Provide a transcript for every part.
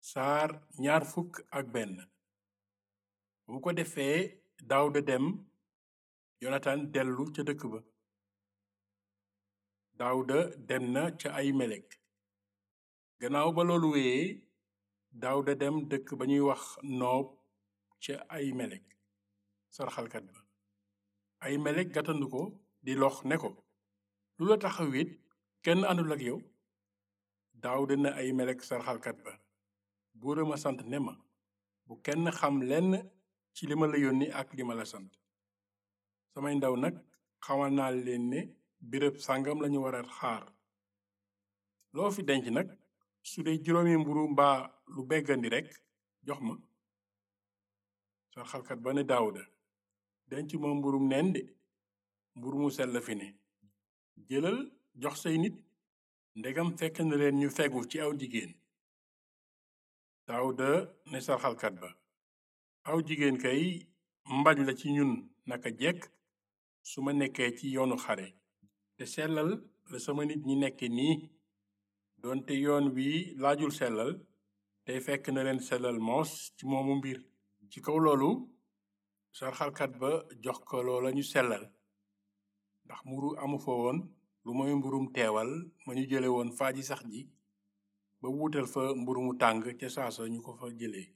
saar ñaar fukk ak benn bu ko defee daawda dem yonatan dellu ca dëkk ba daawda dem na ca ay melek gannaaw ba loolu wéyee daawda dem dëkk ba ñuy wax noob ca ay melek sarxalkat ba ay melek gàttandu ko di lox ne ko lu la taxa wét kenn àndul ak yow daawda na ay melek sarxalkat ba buura ma sant ne ma bu kenn xam lenn ci li ma la yónni ak li ma la sant samay ndaw nag xamal naa leen ne béréb sàngam lañu war a xaar loo fi denc nag su dee juróomi mburu mbaa lu beggandi rekk jox ma sarxalkat ba ne daawuda denc ma mburum neen de mburu mu sell fi ne jëlal jox say nit ndegam fekk na leen ñu fegu ci aw jigéen daawuda ne sarxalkat ba aw jigéen kay mbañ la ci ñun naka jekk su ma nekkee ci yoonu xare te sellal la sama nit ñi nekke nii doonte yoon wi laajul sellal tey fekk na leen sellal moos ci moomu mbir ci kaw loolu sarxalkat ba jox ko loola ñu sellal ndax mburu amu fa woon lu mooy mburum teewal ma ñu jële woon faaji sax ji ba wuutal fa mburu mu tàng ca saasa ñu ko fa jëlee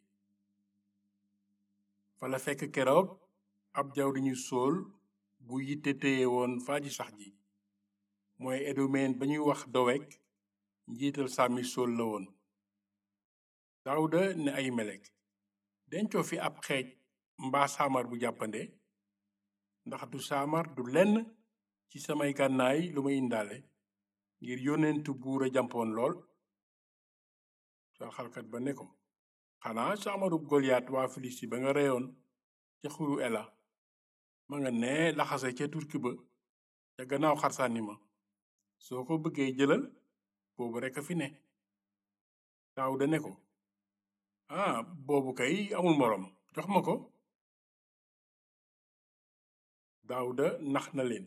fa la fekk keroog ab jawri ñu sóol bu yitte téye woon faaji sax ji mooy edumeen ba ñuy wax dowek njiital sàmmi sóol la woon daawuda ne ay melek dencoo fi ab xeej mbaa saamar bu jàppande ndax du saamar du lenn ci samay gànnaay lu may indaale ngir yónnentu buur a jàmpoon lool sarxalkat ba ne ko xanaa saamarub goliyaat waa filisti ba nga reyoon ca xuru ela ma nga ne laxase ca turki ba ca gannaaw xarsànni ma soo ko bëggee jëlal boobu rekk a fi ne daawuda ne ko ah boobu kay amul moroom jox ma ko daawuda nax na leen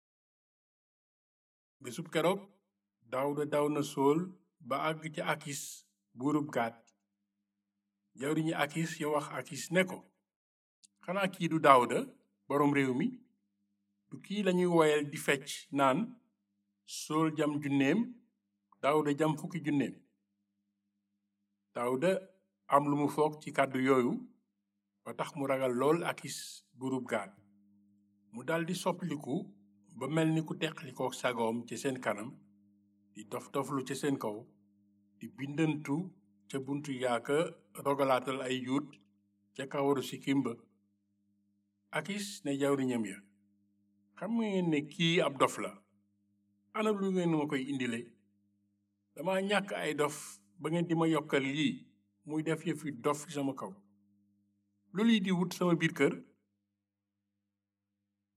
bésub keroog daawuda daw na sool ba àgg ca akis buurub gaat jawriñu akis ya wax akis ne ko xanaa kii du daawuda boroom réew mi du kii lañuy woyal di fecc naan sool jam junneem daawuda jam fukki junneem daawuda am lu mu foog ci kàddu yooyu ba tax mu ragal lool akis buurub gaat mu daldi soppiliku ba mel ni ku teqlikoo sagoom ci seen kanam di dof doflu ci seen kaw di bindantu ca buntu yaaka rogalaatal ay yuut ca kawaru sikkim ba akis ne jawriñam ya xam ngeen ne kii ab dof la ana lu ngeen ma koy indile dama ñàkk ay dof ba ngeen di ma yokkal lii muy def yëfi dof ci sama kaw lu lii di wut sama biir kër